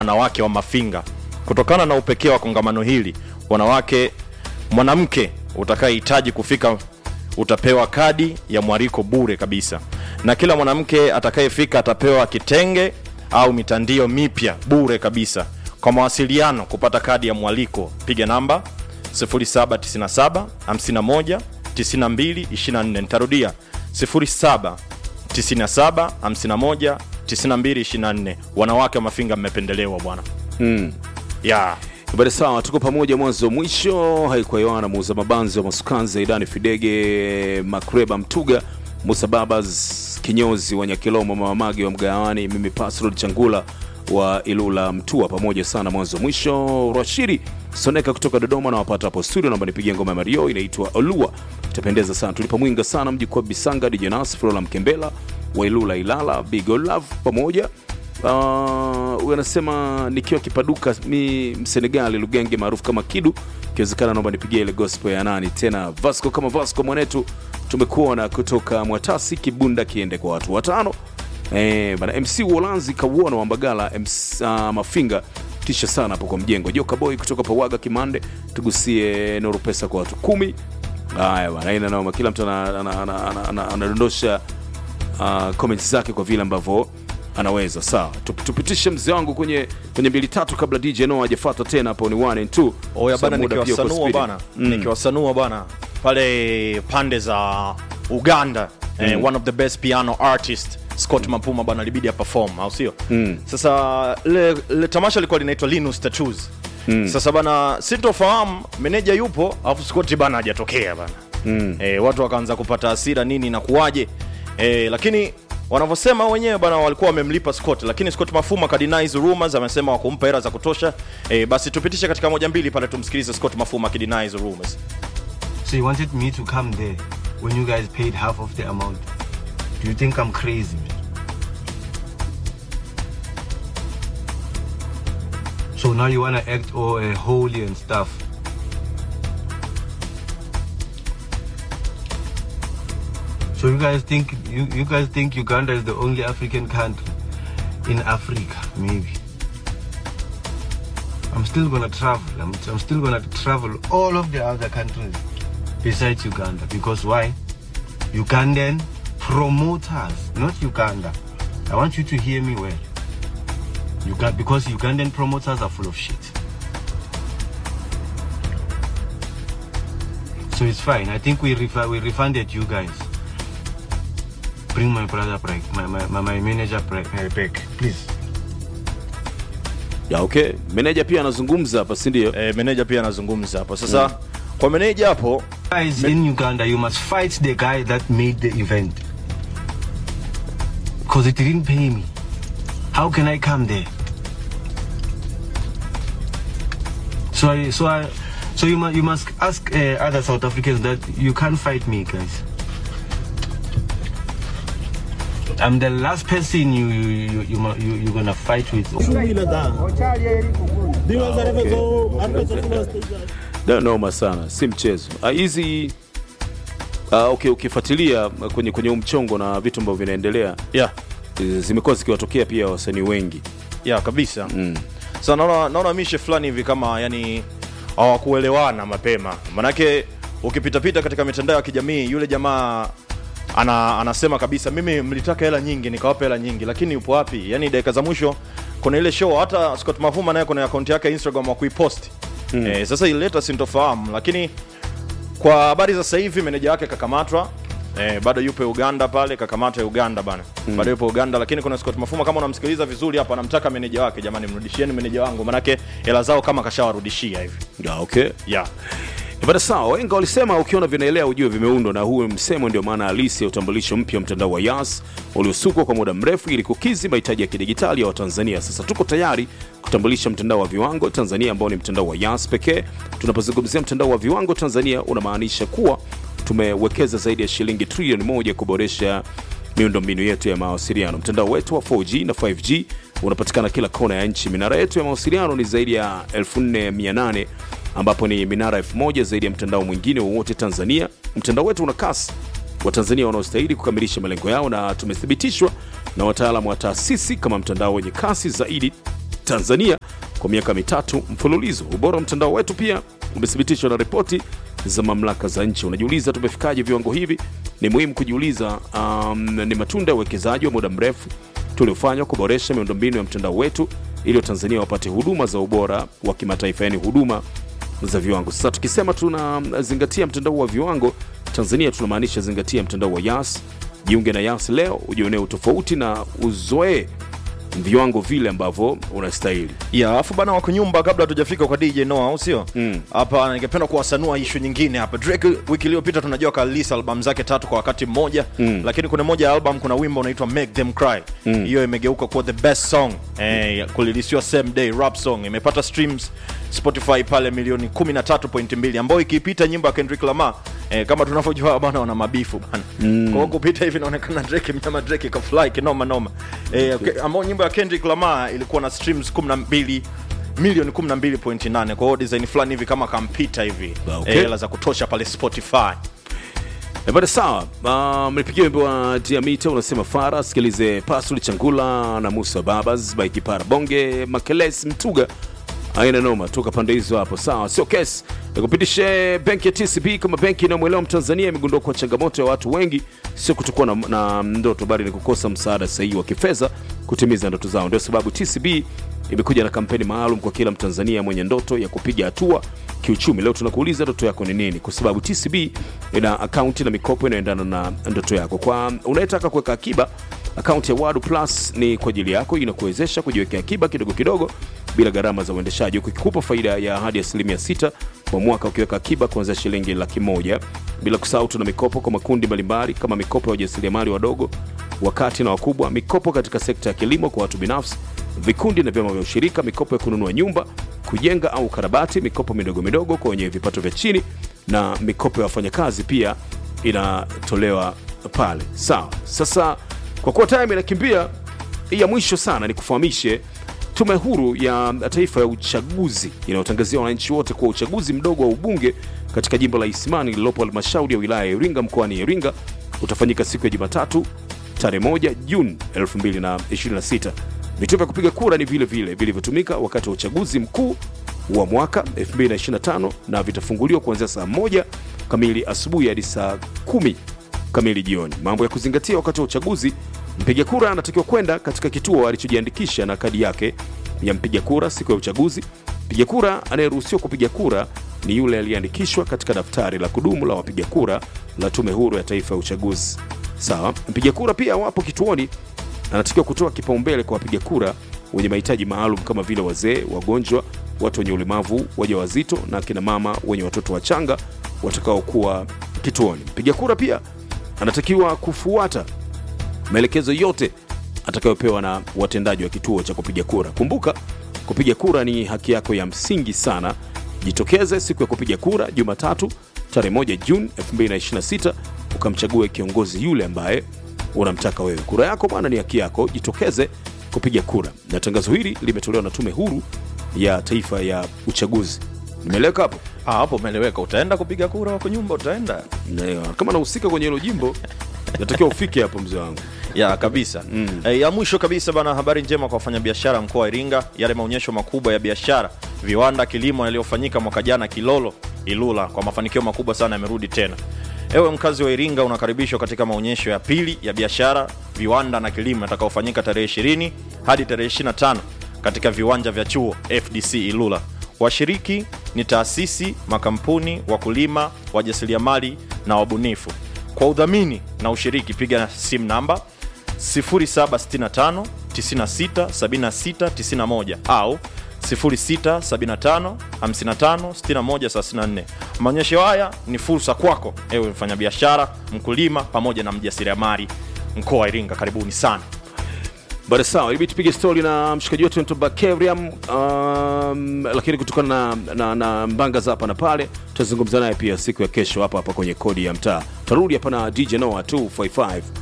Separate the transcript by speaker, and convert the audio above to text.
Speaker 1: wanawake wa Mafinga. Kutokana na upekee wa kongamano hili, wanawake, mwanamke utakayehitaji kufika utapewa kadi ya mwaliko bure kabisa, na kila mwanamke atakayefika atapewa kitenge au mitandio mipya bure kabisa. Kwa mawasiliano kupata kadi ya mwaliko, piga namba 0797 51 92 24. Nitarudia 07 97 51 92 24. Wanawake wa Mafinga mmependelewa bwana.
Speaker 2: Mm.
Speaker 1: Yeah.
Speaker 2: Bada sawa, tuko pamoja mwanzo mwisho. Haikuwa Yohana muuza mabanzi wa Masukanzi, Idani Fidege, Makreba Mtuga, Musa Babas kinyozi wa Nyakilomo, Mamamagi wa Mgawani, mimi Pasrod Changula wa Ilula Mtua, pamoja sana mwanzo mwisho. Rashidi Soneka kutoka Dodoma na wapata hapo studio, naomba nipigie ngoma ya Mario inaitwa Olua, itapendeza sana. Tulipa mwinga sana mji kwa Bisanga, Dijonas Frola Mkembela wa Ilula Ilala, Big Love pamoja Uh, huyu anasema nikiwa kipaduka mi msenegali lugenge maarufu kama kidu ikiwezekana naomba nipigie ile gospel ya nani tena vasco kama vasco mwanetu tumekuona kutoka mwatasi kibunda kiende kwa watu watano eh, bana mc uolanzi kauona wa mbagala MC, uh, mafinga tisha sana hapo kwa mjengo joka boy kutoka pawaga kimande tugusie noru pesa kwa watu kumi haya bana ina noma kila mtu ana- ana- ana- ana- ana- anadondosha uh, comments zake kwa vile ambavyo anaweza sawa Tup- tupitishe mzee wangu kwenye kwenye mbili tatu kabla dj no hajafata tena hapo ni one and two
Speaker 1: Oya
Speaker 2: Sa
Speaker 1: bana,
Speaker 2: muda pia uko
Speaker 1: nikiwasanua
Speaker 2: speedy.
Speaker 1: bana, nikiwasanua bana pale pande za Uganda eh, one of the best piano artist Scott Mapuma bana libidi ya perform au sio? Sasa le, le tamasha lilikuwa linaitwa Linus Tattoos. Sasa bana sintofahamu meneja yupo alafu Scott bana hajatokea bana. Eh, watu wakaanza kupata hasira nini na kuwaje. Eh, lakini wanavyosema wenyewe bana walikuwa wamemlipa Scott, lakini Scott Mafuma kadenize rumors, amesema wakumpa hela za kutosha. Eh, basi tupitishe katika moja mbili pale tumsikilize Scott Mafuma akidenize rumors.
Speaker 3: So you wanted me to come there when you guys paid half of the amount. Do you think I'm crazy? So now you wanna act all uh, holy and stuff. So you guys think you, you guys think Uganda is the only African country in Africa, maybe. I'm still gonna travel. I'm, I'm still gonna travel all of the other countries besides Uganda. Because why? Ugandan promoters, not Uganda. I want you to hear me well. Uga- because Ugandan promoters are full of shit. So it's fine. I think we refu- we refunded you guys. Bring my brother back, my, my, my, my manager back, uh, back, please.
Speaker 2: ya okay meneja pia anazungumza hapa si ndio
Speaker 1: Eh, meneja pia anazungumza hapo. Sasa kwa meneja hapo
Speaker 3: Guys in Uganda, you must fight the guy that made the event. Because it didn't pay me. How can I come there? So I, so I, so you must, you must ask uh, other South Africans that you can't fight me, guys. I'm the last person you you you, you, mu- you you're gonna fight with.
Speaker 2: Da, noma sana si mchezo Ah, hizi ah, okay, ukifuatilia kwenye kwenye huu mchongo na vitu ambavyo vinaendelea
Speaker 1: yeah,
Speaker 2: eh, zimekuwa zikiwatokea pia wasanii wengi
Speaker 1: yeah, kabisa mm. Sasa naona naona mishe fulani hivi kama yani hawakuelewana mapema, manake ukipitapita katika mitandao ya kijamii yule jamaa ana, anasema kabisa mimi mlitaka hela nyingi nikawapa hela nyingi, lakini yupo wapi? Yani dakika za mwisho kuna ile show, hata Scott Mavuma naye kuna akaunti yake ya Instagram wa kuiposti mm. Eh, sasa ilileta sintofahamu, lakini kwa habari za sasa hivi meneja wake kakamatwa Eh, bado yupo Uganda pale, kakamatwa Uganda bana mm. bado yupo Uganda, lakini kuna Scott Mafuma, kama unamsikiliza vizuri hapa, anamtaka meneja wake, jamani, mrudishieni meneja wangu, manake hela zao kama kashawarudishia hivi
Speaker 2: ya, okay
Speaker 1: yeah.
Speaker 2: Bada sawa, wenga walisema ukiona vinaelea ujue vimeundwa, na huu msemo ndio maana halisi ya utambulisho mpya wa mtandao wa Yas uliosukwa kwa muda mrefu ili kukidhi mahitaji ya kidigitali ya Watanzania. Sasa tuko tayari kutambulisha mtandao wa viwango Tanzania ambao ni mtandao wa Yas pekee. Tunapozungumzia mtandao wa viwango Tanzania, unamaanisha kuwa tumewekeza zaidi ya shilingi trilioni moja kuboresha miundombinu yetu ya mawasiliano. Mtandao wetu wa 4G na 5G unapatikana kila kona ya nchi. Minara yetu ya mawasiliano ni zaidi ya 4800 ambapo ni minara 1000 zaidi ya mtandao mwingine wowote Tanzania. Mtandao wetu una kasi Watanzania wanaostahili kukamilisha malengo yao, na tumethibitishwa na wataalamu wa taasisi kama mtandao wenye kasi zaidi Tanzania kwa miaka mitatu mfululizo. Ubora wa mtandao wetu pia umethibitishwa na ripoti za mamlaka za nchi. Unajiuliza tumefikaje viwango hivi? Ni muhimu kujiuliza. Um, ni matunda ya uwekezaji wa muda mrefu tuliofanywa kuboresha miundombinu ya mtandao wetu ili Watanzania wapate huduma za ubora wa kimataifa, yani huduma za viwango. Sasa tukisema tunazingatia mtandao wa viwango Tanzania, tunamaanisha zingatia mtandao wa Yas. Jiunge na Yas leo ujionee utofauti na uzoee viwango vile ambavyo unastahili.
Speaker 1: ya afu bana wako nyumba kabla hatujafika kwa dj noa au sio
Speaker 2: Mm.
Speaker 1: hapa ningependa kuwasanua ishu nyingine hapa drake wiki iliyopita tunajua kalisa albamu zake tatu kwa wakati mmoja
Speaker 2: Mm.
Speaker 1: lakini kuna moja ya album kuna wimbo unaitwa make them cry hiyo imegeuka kuwa the best song eh, kulilisiwa same day rap song imepata streams spotify pale milioni 13.2 ambayo ikiipita nyimbo ya kendrick lamar eh, kama tunavyojua bana wana mabifu bana mm. kwa hiyo kupita hivi inaonekana drake mnyama drake kafly kinoma noma eh, okay, ambao nyimbo ya kendrick lamar ilikuwa na streams 12 milioni 12.8 kwa hiyo design fulani hivi kama kampita hivi
Speaker 2: Okay.
Speaker 1: eh, hela za kutosha pale spotify
Speaker 2: Eh, bada sawa. Uh, mlipigia wimbo wa Diamita unasema Fara, sikilize Pasuli Changula na Musa Babas by Kipara Bonge Makeles Mtuga aina noma toka pande hizo hapo. Sawa, sio kesi. Nikupitishe benki ya TCB kama benki inayomwelewa Mtanzania imegundua kuwa changamoto ya watu wengi sio kutokuwa na, na ndoto bali ni kukosa msaada sahihi wa kifedha kutimiza ndoto zao. Ndio sababu TCB imekuja na kampeni maalum kwa kila Mtanzania mwenye ndoto ya kupiga hatua kiuchumi. Leo tunakuuliza ndoto yako ni nini, kwa sababu TCB ina akaunti na mikopo inayoendana na ndoto yako. Kwa unayetaka kuweka akiba, akaunti ya Wadu Plus ni kwa ajili yako, inakuwezesha kujiwekea akiba kidogo kidogo bila gharama za uendeshaji, huku ikikupa faida ya hadi asilimia sita kwa mwaka ukiweka akiba kuanzia shilingi laki moja. Bila kusahau tuna mikopo kwa makundi mbalimbali kama mikopo ya wajasiriamali wadogo, wakati na wakubwa, mikopo katika sekta ya kilimo kwa watu binafsi, vikundi na vyama vya ushirika, mikopo ya kununua nyumba, kujenga au karabati, mikopo midogo midogo kwa wenye vipato vya chini, na mikopo ya wafanyakazi pia inatolewa pale. Sawa, sasa kwa kuwa time inakimbia, hii ya mwisho sana ni kufahamishe Tume Huru ya Taifa ya Uchaguzi inayotangazia wananchi wote kuwa uchaguzi mdogo wa ubunge katika jimbo la Isimani lililopo halmashauri ya wilaya ya Iringa mkoani Iringa utafanyika siku ya Jumatatu tarehe 1 Juni 2026. Vituo vya kupiga kura ni vile vile vilivyotumika wakati wa uchaguzi mkuu wa mwaka 2025 na vitafunguliwa kuanzia saa moja kamili asubuhi hadi saa kumi kamili jioni. Mambo ya kuzingatia wakati wa uchaguzi: mpiga kura anatakiwa kwenda katika kituo alichojiandikisha na kadi yake ya mpiga kura siku ya uchaguzi. Mpiga kura anayeruhusiwa kupiga kura ni yule aliyeandikishwa katika daftari la kudumu la wapiga kura la Tume Huru ya Taifa ya Uchaguzi. Sawa, mpiga kura pia wapo kituoni anatakiwa kutoa kipaumbele kwa wapiga kura wenye mahitaji maalum kama vile wazee, wagonjwa, watu wenye ulemavu, wajawazito na akina mama wenye watoto wachanga watakaokuwa kituoni. Mpiga kura pia anatakiwa kufuata maelekezo yote atakayopewa na watendaji wa kituo cha kupiga kura. Kumbuka, kupiga kura ni haki yako ya msingi sana. Jitokeze siku ya kupiga kura Jumatatu tarehe 1 Juni 2026 ukamchague kiongozi yule ambaye unamtaka wewe. Kura yako bwana ni haki yako, jitokeze kupiga kura. Na tangazo hili limetolewa na Tume Huru ya Taifa ya Uchaguzi. Nimeeleweka hapo?
Speaker 1: Ah, hapo umeeleweka utaenda kupiga kura wako nyumba utaenda
Speaker 2: Na, kama nahusika kwenye hilo jimbo natakiwa ufike hapo mzee wangu.
Speaker 1: ya kabisa mm. E, ya mwisho kabisa bana, habari njema kwa wafanyabiashara mkoa wa Iringa. Yale maonyesho makubwa ya biashara, viwanda, kilimo yaliyofanyika mwaka jana Kilolo, Ilula, kwa mafanikio makubwa sana yamerudi tena. Ewe mkazi wa Iringa, unakaribishwa katika maonyesho ya pili ya biashara, viwanda na kilimo yatakayofanyika tarehe 20 hadi tarehe 25 katika viwanja vya chuo FDC Ilula. Washiriki ni taasisi, makampuni, wakulima, wajasiriamali na wabunifu. Kwa udhamini na ushiriki piga simu namba 0765 96 76 91 au 0675 55 61 34. Maonyesho haya ni fursa kwako ewe mfanyabiashara, mkulima pamoja na mjasiriamali mkoa wa Iringa. Karibuni sana.
Speaker 2: Bada sawa, ilibidi tupige stori na mshikaji wetu Ntoba Kevriam, um, lakini kutokana na, na, na mbanga za hapa na pale tutazungumza naye pia siku ya kesho hapa hapa kwenye kodi ya mtaa. Tarudi hapa na DJ Noah 255